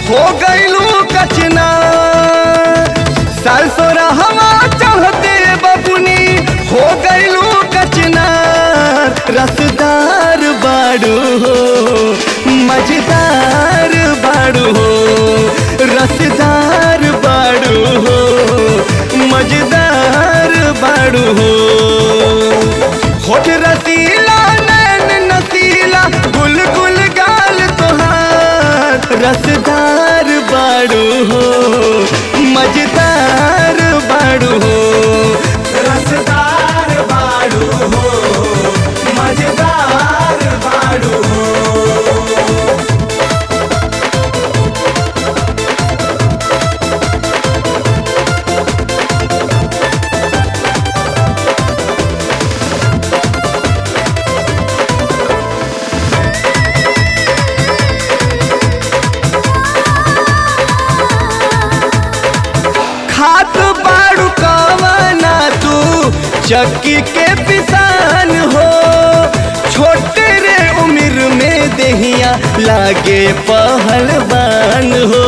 हो गईलू कचना सरसोरा हवा चढ़ते बबुनी हो गईलू कचना रसदार बाड़ू हो मजेदार बाड़ू हो रसदार बाड़ू हो मजेदार बाड़ू हो होठ रसीला नैन नसीला गुल गुल गाल तोहार रसदार बाड़ू हो मजेदार बाड़ू हो रसदार बाड़ू हो मजेदार बाड़ू हो खात बाड़ू कवना तू चक्की के पिसान हो छोटे रे उम्र में देहिया लागे पहलवान हो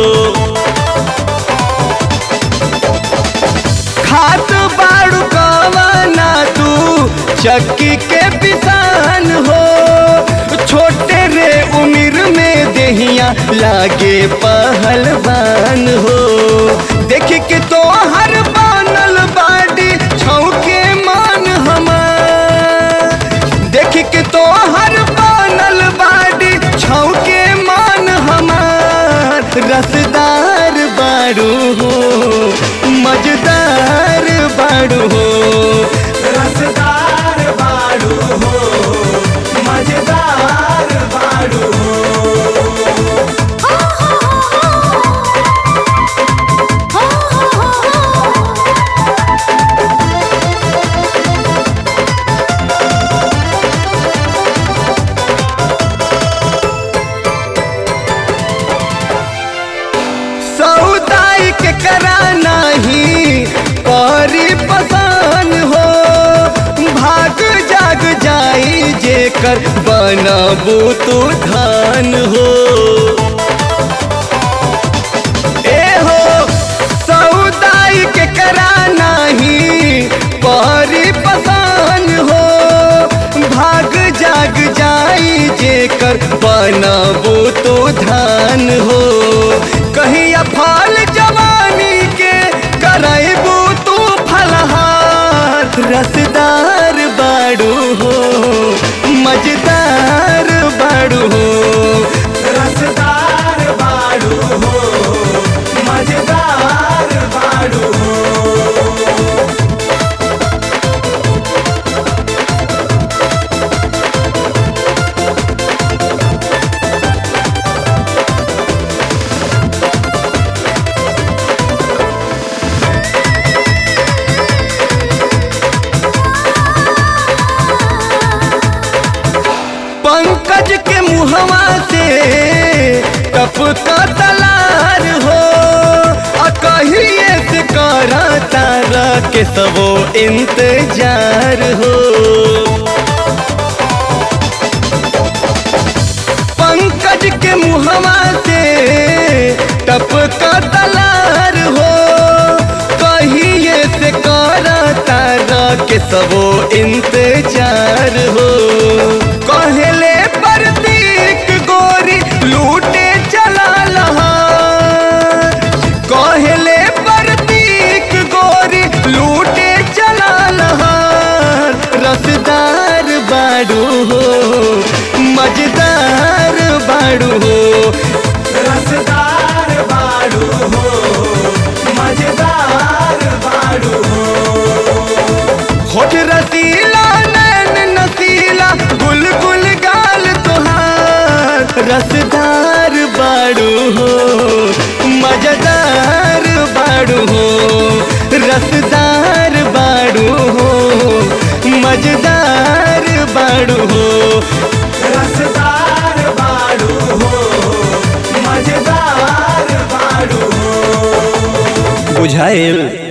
खात बाड़ू कवना तू चक्की के पिसान हो छोटे रे उम्र में देहिया लागे पहलवान हो देख के तो हर बनल बाडी छौके मान हमार देख के तो हर बनल बाडी छौके मान हमार रसदार बाड़ू हो मजेदार बाड़ू हो रसदार बाड़ू हो मजेदार बाड़ू हो सौदाई के करा नहीं परी पसान हो भाग जाग जाई जेकर बनबू तू धान हो ए हो सौदाई के करा नहीं परी पसान हो भाग जाग जाई जेकर बनबू तू धान हो कहिया फल जवानी के करबू तू फलहार रसदार बाड़ू हो मजेदार बाड़ू हो रसदार बाड़ू हो मजेदार बाड़ू हो पंकज के मुहवा से टपका तलार हो आ कहिए से करा तारा के सबो इंतजार हो पंकज के मुहवा से टपका तलार हो कहिए से करा तारा के सबो इंतजार हो कहले प्रतीक गोरी लूटे चला लहा कहले प्रतीक गोरी लूटे चला लहा रसदार बाड़ू हो मजेदार बाड़ू हो रसदार बाड़ू हो मजेदार बाड़ू हो होठ रसीला नैन नसीला गुल गुल गाल तोहार रसदार बाड़ू हो मजेदार बाड़ू हो रसदार बाड़ू हो मजेदार बाड़ू हो रसदार बाड़ू हो मजेदार बाड़ू हो बुझाइल